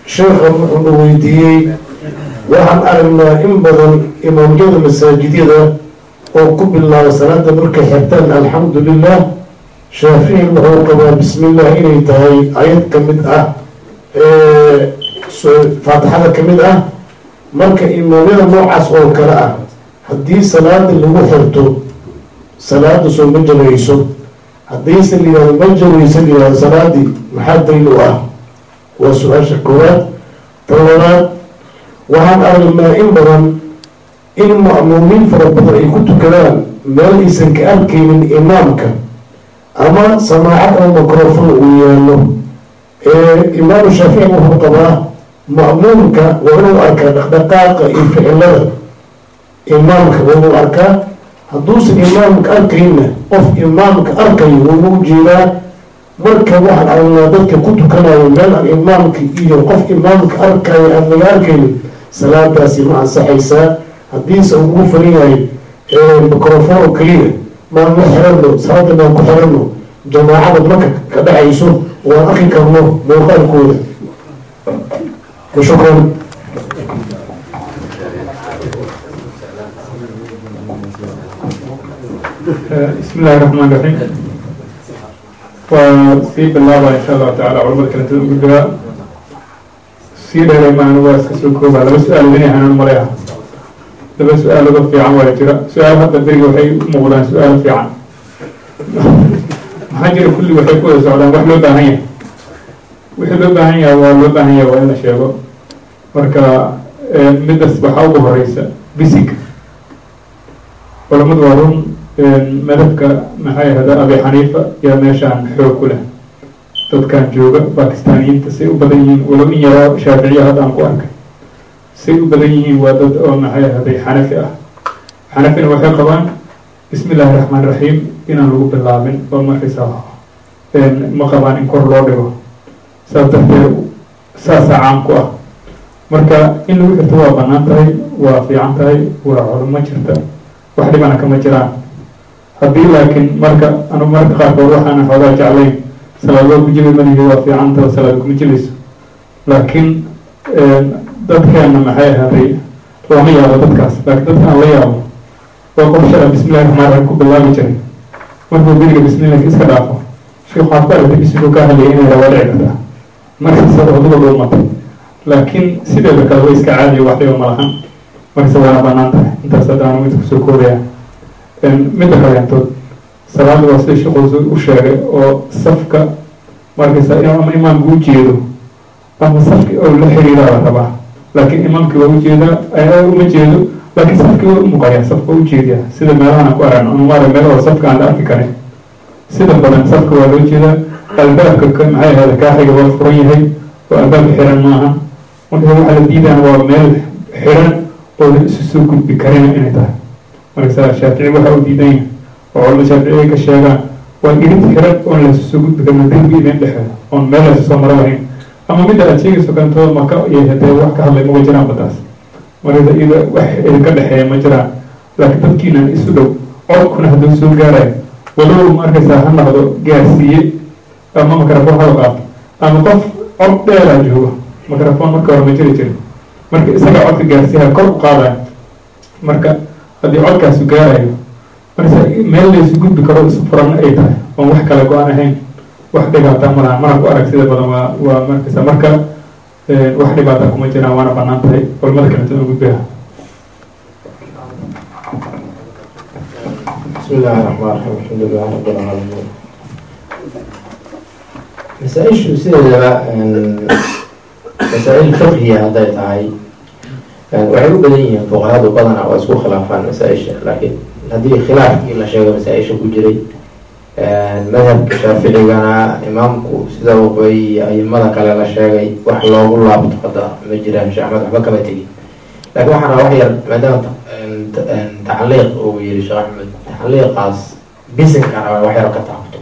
sheekhan wuxuuna weydiiyey waxaan aragnaa in badan imaamyada masaajidyada oo ku bilaaba salaada markay xirtaan alxamdu lilah shaafici wuxuu qabaa bismillah inay tahay ayad ka mid ah faatixada ka mid ah marka imaamyada noocaas oo kale ah haddii salaada lagu xirto salaada soo ma jabayso haddiise la yihahdo ma jabayso la yihahdo salaadii maxaa daliil u ah waa su-aasha koowaad ta labaad waxaan aragnaa in badan in ma'muumiin fara badan ay ku tukadaan meel aysan ka arkaynin imaamka ama samaacad ama microfon uu yaallo imaamu shaafici wuxuu qabaa ma'muumka waa inuu arkaa dhaqdhaqaaqa iyo ficilada imaamka waa inuu arkaa hadduusan imaamka arkayna qof imaamka arkayo wuuna u jeedaa marka waxaan aragnaa dadka ku tukanayo meel aan imaamka iyo qof imaamka arkayo aan laga arkaynin salaadaasi ma ansaxaysaa haddiise uu ugu farin yahay microfon oo keliya maan la xirano salaada maan ku xirano jamaacada marka ka dhexayso waan arki karno muuqaalkooda shukran بسم الله الرحمن الرحيم وسي بالله إن شاء الله تعالى علماء كانت الأولى سي دير ما هو اسكسو كوبا لما سؤال بني هنا المريا لما سؤال لغة في عام ويجرى سؤال هذا الدري وحي مغلان سؤال في عام حاجر كل وحي كودا سؤالان وحلو باهية وحلو باهية ولو باهية وإلا شيء مركا مدرس بحاوه هريسة بسيك culamadu waa run madhabka maxay ahda abi xaniifa yaa meeshaan xoog ku leh dadkan jooga bakistaaniyiinta say u badan yihiin walow in yaroo shaaficiya hadda aan ku arkay say u badan yihiin waa dad oo maxay ahday xanafi ah xanafina waxay qabaan bismi illaahi raxmaan raxiim inaan lagu bilaabin oo markaysa ma qabaan in kor loo dhigo saas darteed saasaa caam ku ah marka in lagu xirto waa banaan tahay waa fiican tahay waa culimo jirta wax dhibana kama jiraan haddii laakiin marka anu marka qaarkood waxaana xoogaa jeclayn salaadoo ku jibi malihi waa fiicanta salaad kuma jibayso laakiin dadkeena maxay ahaaday lama yaabo dadkaas laakiin dadka aan la yaabo waa qof shala bismillahi raxmaan raxiim ku bilaabi jiray markuu beriga bismillahi iska dhaafo sheekh waxaad ku aragtay bisiguu ka hadlayay inay waa dhici kartaa markasta waduba dhuumatay laakiin sideeda kale way iska caadiya wax dhiba malahan markase waana banaan tahay intaas haddaanu mid kusoo koobaya midda kaleentood salaada waa sida sheekhuusu u sheegay oo safka markaysa ama imaamka u jeedo ama safki oo la xiriira la rabaa laakiin imaamki waa ujeedaa uma jeedo laakiin safki waa umuqaya safka ujeediya sida meelahana ku aragno umaada meel oo safka aan la arki karin sida badan safka waa loo jeedaa albaabka maxay ahada kaaxiga waa furan yahay oo albaabka xiran maaha marka waxaa la diidaan waa meel xiran oo la isu soo gudbi karina inay tahay markasa shaafici waxa uu diidan yahay oo culamada shaaficiga ka sheegaan waa irid xiran oon la isu soo gudbi karin derbi idin dhexeedo oon meel la isu soo maro lahayn ama midda aad sheegayso kantooda maka iyo hadee wax ka hadlay maga jiraan badaas markasa ida wax idinka dhexeeya ma jiraan laakiin dadkiina isu dhow codkuna hadduu soo gaarayo walow markaysaa ha noqdo gaarsiiye ama microphone hada qaato ama qof cod dheeraa joogo microphone marka hore ma jiri jirin marka isaga codka gaarsiiha kor u qaadayo marka haddii codkaasu gaarayo markasa meel laysu gudbi karo isu furan ay tahay oon wax kale go-aan ahayn wax dhibaata malaha mana ku arag sida badan waa waa markasa marka wax dhibaata kuma jiraan waana banaan tahay culamada kaleta oo gudbiha بسم الله الرحمن الرحيم الحمد لله رب العالمين مسائل sideedaba masaa-il fiqhiya hadday tahay waxay u badan yihiin fuqahadu badana waa isku khilaafaan masaa-isha laakiin haddii khilaafkii la sheego masaa-isha ku jiray madhabka shaaficigana imaamku sida wabay ayimada kale la sheegay wax loogu laabto hadda ma jiraan sheekh axmed waxba kama tegin laakiin waxaan rabaa wax yar maadaama tacliiq uu yiri sheekh axmed tacliiqaas bisinkan rabaa wax yar ka taabto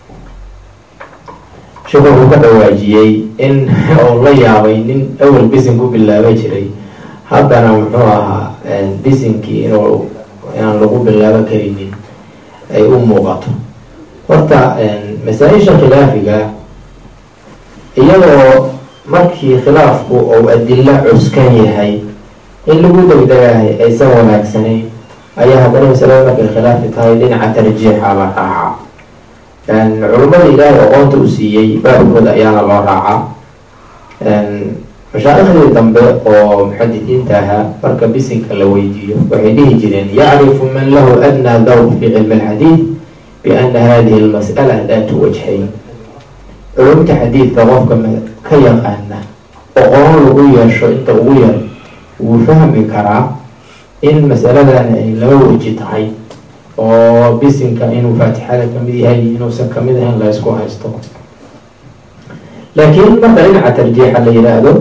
sheekhu wuxuu ka dhawaajiyey in uu la yaabay nin awel bisin ku bilaaba jiray haddana muxuu ahaa bisinkii inuu inaan lagu bilaabo karinin ay u muuqato horta masaa-isha khilaafiga iyadoo markii khilaafku uu adilo cuskan yahay in lagu degdegahay aysan wanaagsanayn ayaa haddana masalada markay khilaafi tahay dhinaca tarjiixa la raacaa culummada ilaahay aqoonta u siiyey baabkooda ayaana loo raacaa mashaaikhdii dambe oo muxadisiinta ahaa marka bisinka la weydiiyo waxay dhihi jireen yacrifu man lahu adnaa dawr fi cilmi alxadiid biana hadihi lmas'ala daatu wajhayn culumta xadiidka qofka ka yaqaana oqoon lagu yeesho inta ugu yar wuu fahmi karaa in masaladan ay laba weji tahay oo bisinka inuu faatixada kamid yahay inuusan kamid ahayn la isku haysto laakiin marka dhinaca tarjiixa la yidhaahdo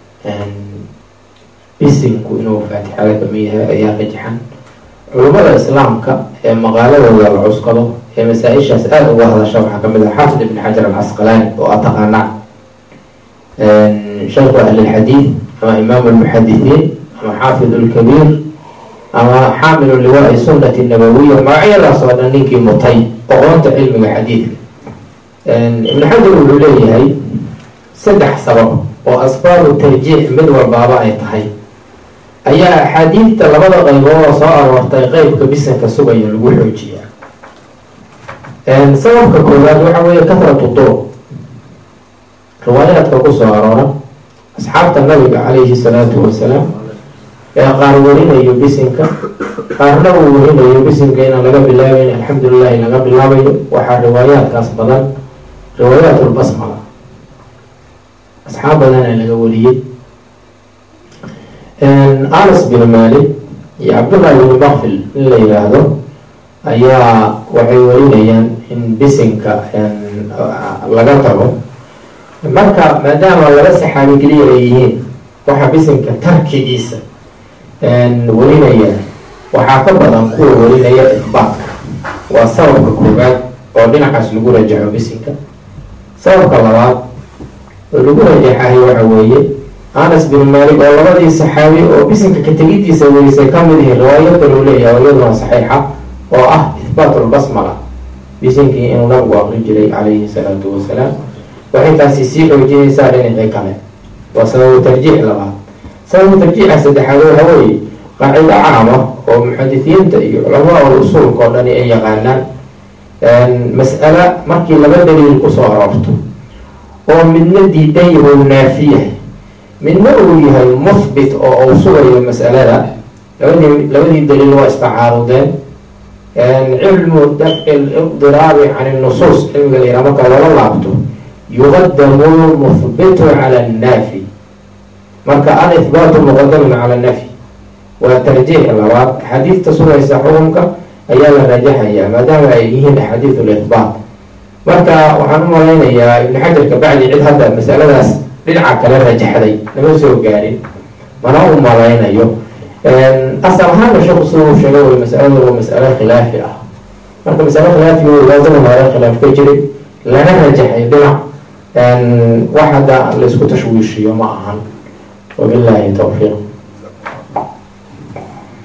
bisinku inuu faatixada kamid yahay ayaa rajxan culummada islaamka ee maqaaladooda la cuskado ee masaa-ishaas aada uga hadasha waxaa kamid ah xaafid ibn xajar alcasqalaani oo a taqaanaa shaykhu ahlilxadiid ama imaamu lmuxadithiin ama xaafid lkabiir ama xaamilu liwaai sunnati nabawiya magacyadaas oo dhan ninkii mutay oqoonta cilmiga xadiidka ibnu xajar wuxuu leeyahay saddex sabab oo asbaabu tarjiix mid walbaaba ay tahay ayaa axaadiidta labada qaybood oo soo aroortay qeybka bisanka sugaya lagu xoojiyaa sababka koowaad waxa weeye kahratu duruq riwaayaadka kusoo aroora asxaabta nabiga calayhi salaatu wasalaam ee qaar warinayo bisinka qaarna uu warinayo bisinka inaan laga bilaabayn alxamdulilahi laga bilaabayo waxaa riwaayaadkaas badan riwaayaat lbasmala asxaab badana laga wariyey anas bin malik iyo cabdullahi bin bakfil in la yihaahdo ayaa waxay warinayaan in bisinka laga tago marka maadaama laba saxaabi keliya ay yihiin waxa bisinka tarkigiisa warinaya waxaa ka badan kuwa warinaya ihbaatka waa sababka koobaad oo dhinacaas lagu rajaxo bisinka sababka labaad oo lagu rajaxahay waxa weeye anas bin malik oo labadii saxaabi oo bisinka ka tegidiisa werisay kamid yihiin riwaayo kaloo leeyahay oo iyaduna saxiixa oo ah ihbaat lbasmala bisinkii inuu nabigu aqri jiray calayhi salaatu wasalaam waxay taasi sii xoojinaysaa dhinacii kale waa sababu tarjiix labaad sababu tarjiixa saddexaad waxa weeye qaacido caama oo muxadisiinta iyo culamaa usuulka oo dhani ay yaqaanaan mas'ala markii laba daliil kusoo aroorto oo midna diidan yahay naafiya midna uu yahay muhbit oo uu sugayo mas'alada labadii labadii daliil waa istacaarudeen cilmu dafci liqdiraabi can nusuus cilmiga la yihah marka lala laabto yuqadamu muhbitu cala annaafi marka al ihbaatu muqadamun cala nafyi waa tarjiix labaad axaadiista sugaysa xukunka ayaa la rajaxayaa maadaama ay yihiin axaadiis lihbaat marka waxaan u malaynayaa ibnu xajar kabacdi cid hadda masaladaas dhinaca kale rajaxday nama soo gaarin mana u malaynayo asal ahaana sheeku sida uu sheegay way masaladu waa masalo khilaafi ah marka masalo khilaafi laazama hore khilaaf ka jiray lana rajaxay dhinac wax hadda laysku tashwiishiyo ma ahan wabillahi tawfiiq